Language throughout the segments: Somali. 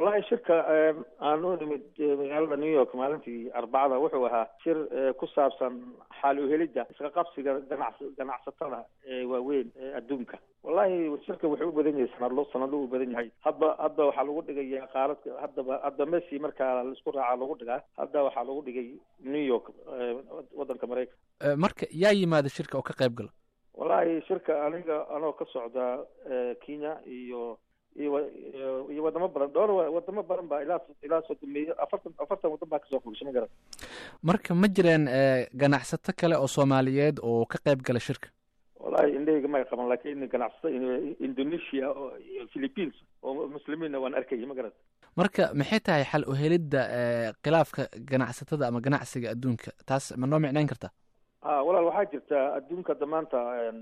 wallahi shirka aan u nimid magaalada new york maalintii arbacada wuxuu ahaa shir ku saabsan xaal uhelidda iska qabsiga ganac ganacsatada ee waaweyn ee adduunka wallahi shirka wuxuu u badan yahay sanadlo sanadlo u badan yahay hadba hadda waxaa lagu dhigaya qaaradka haddaba hadda messi markaa laisku raaca lagu dhigaa hadda waxaa lagu dhigay new york waddanka maraykan marka yaa yimaada shirka oo ka qayb gala wallahi shirka aniga anoo ka socda kenya iyo iyo iyo wadamo badan dhowr wadamo badan baa ilaa ilaa sodomeeyo afartan afartan waddan baa kasoo fogshay ma garan marka ma jireen ganacsato kale oo soomaaliyeed oo ka qayb gala shirka wallahi indhahayga may qaban laakiin ganacsato indonesia iyo philippines oo muslimiinna waan arkayay ma garan marka maxay tahay xal uhelidda khilaafka ganacsatada ama ganacsiga adduunka taas ma noo micnayn kartaa a walaal waxaa jirta adduunka hadda maanta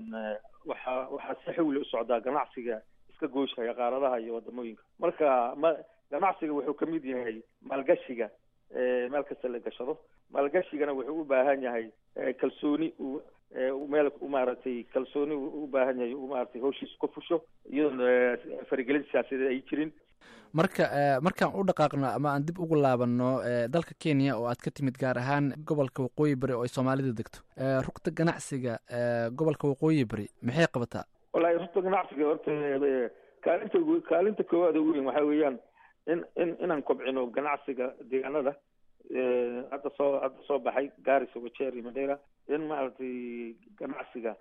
waxaa waxaa si xawli u socdaa ganacsiga iska gooshaya qaaradaha iyo wadamooyinka marka ma ganacsiga wuxuu kamid yahay maalgashiga meel kasta la gashado maalgashigana wuxuu u baahan yahay kalsooni uu meel maaragtay kalsooni u baahan yahay uu maaragtay hawshiisa ku fusho iyadoon faragelin siyaasadeed ay jirin marka markaan u dhaqaaqno ama aan dib ugu laabanno dalka kenya oo aad ka timid gaar ahaan gobolka waqooyi bari oo ay soomaalida degto rugta ganacsiga gobolka waqooyi bari maxay qabataa wallahi rugta ganacsiga horta kaalinta kaalinta koowaad ugu weyn waxaa weeyaan in in inaan kobcino ganacsiga deegaanada hadda soo hadda soo baxay garis wajeri madeira in maaragtay ganacsiga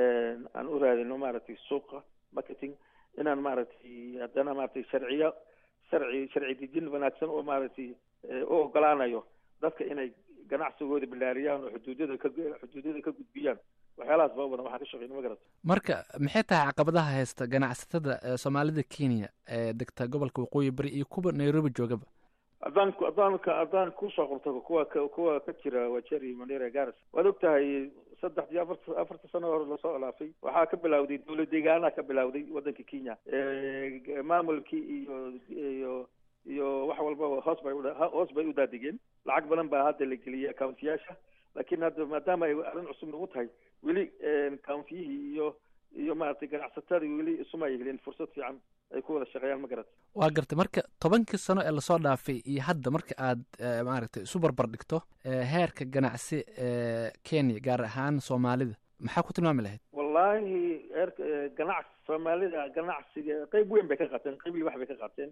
aan u raadino maaragtay suuqa marketing inaan maaragtay haddana maaragtay sharciyo sharci sharci dejin wanaagsan oo maaragtay u ogolaanayo dadka inay ganacsigooda bilaariyaan oo xuduudyada ka xuduudyada ka gudbiyaan waxyaalahaas baa badan waxaan ka shaqeyna ma garata marka maxay tahay caqabadaha haysta ganacsatada soomaalida kenya ee degta gobolka waqooyi bari iyo kuwa nairobi joogaba haddaan haddaan haddaan kusoo qabto kuwa kuwa ka jira wajeri mandera garas waad og tahay saddex iyo afarta afarta sano hore lasoo alaafay waxaa ka bilawday dowlad deegaanaha ka bilawday waddanka kenya maamulkii iyo iyo iyo wax walbaba hoos bay hoos bay u daadegeen lacag badan baa hadda la geliyay accountiyaasha laakiin hadda maadaama ay arrin cusub nagu tahay weli countiyihii iyo iyo maaragtay ganacsatadii weli isuma ay helin fursad fiican ay ku wada shaqeeyaan ma garata waa gartay marka tobankii sano ee lasoo dhaafay iyo hadda marka aad maaragtay isu barbar dhigto heerka ganacsi kenya gaar ahaan soomaalida maxaa ku tilmaami lahayd wallahi heerka ganacsi soomaalida ganacsiga qeyb weyn bay ka qaateen qeyb libax bay ka qaateen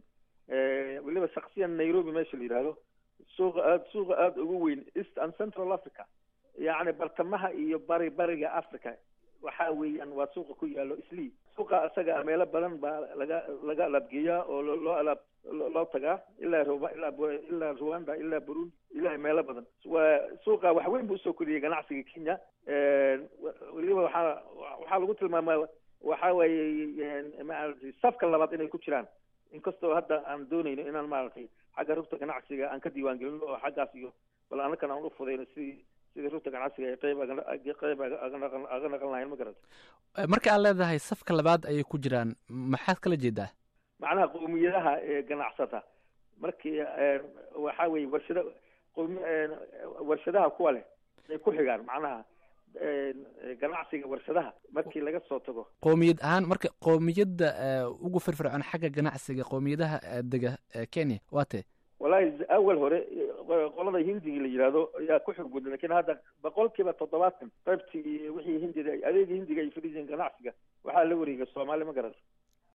weliba shaksiyan nairobi meesha la yidhaahdo suuqa aad suuqa aada ugu weyn east and central africa yacni bartamaha iyo bari bariga africa waxa weeyaan waa suuqa ku yaalo islii suuqa isaga meelo badan baa laga laga alaabgeeyaa oo loo alaab loo tagaa ilaa ruba ilaa ilaa rwanda ilaa burundi ilaa meelo badan waa suuqa wax weyn buu usoo koriyey ganacsiga kenya weliba waxaa waxaa lagu tilmaamaa waxa weeye maaragtay safka labaad inay ku jiraan inkastoo hadda aan doonayno inaan maaragtay xagga rugta ganacsiga aan ka diiwaan gelino oo xaggaas iyo bal anakan aan u fudayno sidii sidii rugta ganacsiga ay qeyb qeyb aga naqan lahayn ma garata marka aad leedahay safka labaad ayay ku jiraan maxaad kala jeedaa macnaha qowmiyadaha ee ganacsata markii waxa weeye warshada qowmi warshadaha kuwa leh ay ku xigaan macnaha ganacsiga warshadaha markii laga soo tago qowmiyad ahaan marka qowmiyadda ugu firfircoon xagga ganacsiga qowmiyadaha dega kenya waa tee wallahi awal hore qolada hindiga la yidhaahdo ayaa ku xog badan lakin hadda boqolkiiba toddobaatan qaybtii wixii hindida adeegii hindiga ay fadhiiseen ganacsiga waxaa la wareegay soomaali ma garata